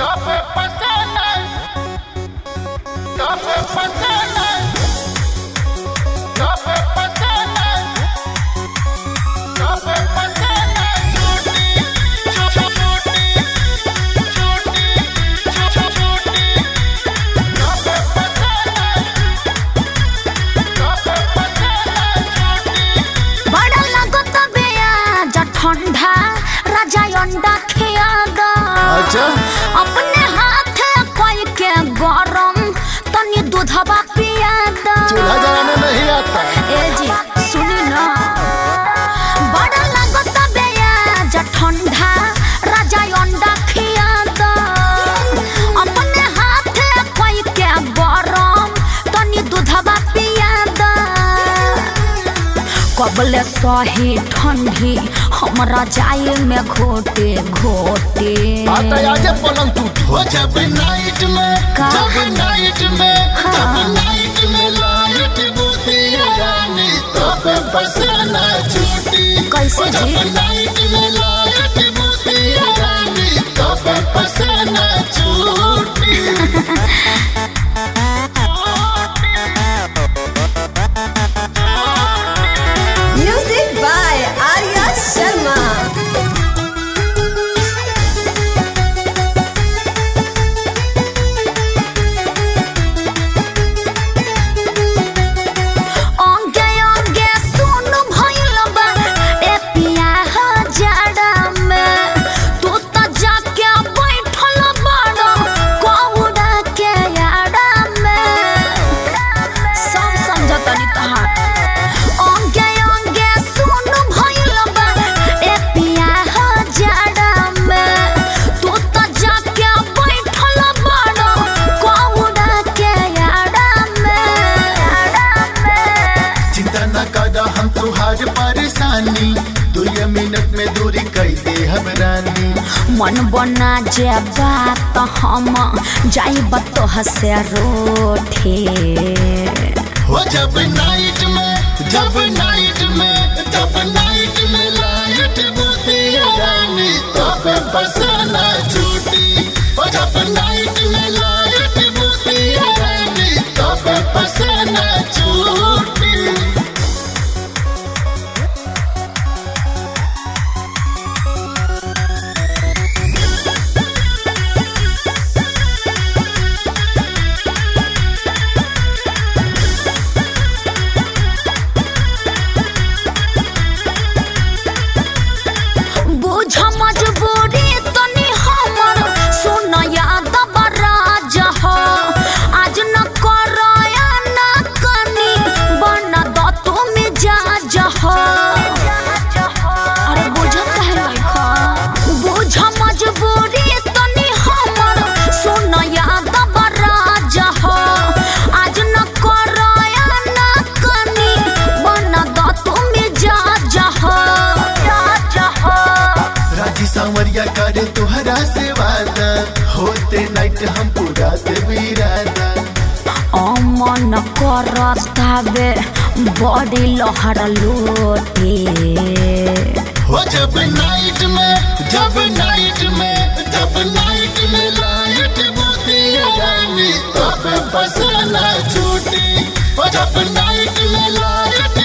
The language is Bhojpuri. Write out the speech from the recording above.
Tope pasana. Tope pasana. Tope pasana. Tope pasana. Chuti, chuti, chuti, chuti. Tope pasana. Tope pasana. Chuti. बड़ा लागत बेयाज ठंडा राजा अंडा खिया दा अच्छा। अपने हाथ कोई के गरम तनी दूधवा पिया दा चूल्हा जलाना नहीं आता ए जी सुनी ना बड़ा लागत बेयाज ठंडा राजा अंडा खिया दा अपने हाथ कोई के गरम तनी दूधवा पिया दा कबले सही ठंडी हमरा जाए में घोटे घोटे आता आजे पलंग टूट हो जब नाइट में का? जब नाइट में हाँ। जब नाइट में लाइट बुद्धि रानी तो पे पसना छूटी कैसे हो जब जी? नाइट में लाइट बुद्धि रानी तो पे पसना छूटी Music by Arya Sharma. अंगे अंगे सुन भइल बा ए पिया हो जाड़ा में तू त जाके बैठल बड़ कौड़ा के याड़ा में सब समझतनी तहार अंगे अंगे सुन भइल बा ए पिया हो जाड़ा में तू त जाके बैठल बड़ कौड़ा के याड़ा में याड़ा में चिंता न कर हम तुहार परेशानी दो ये मिनट में दूरी कई दे हम रानी मन बना जे बात हम जाइब तो हसे रोठे हो जब नाइट में जब नाइट में जब नाइट में लाइट बुद्धि रानी तो पे पसना छूटी हो जब नाइट में लाइट बुद्धि रानी तो पे पसना छूटी बुझ मजबूरी तनी हमर सुन याद बराज हो आज न करया न कनी बन द तू मिजाज हो अरे बुझ काहे लइखा बुझ मजबूरी तनी हमर सुन याद बराज हो आज न करया न कनी बन द तू मिजाज हो मिजाज हो राजी सांवरिया करे तुहरा से वादा होते नाइट हम पूरा देवीराना अमन करतावे बड़ी लहर लोटे हो जब नाइट में जब नाइट में जब नाइट में लाइट बुद्धि रानी तो पे पसना छूटी हो जब नाइट में लाइट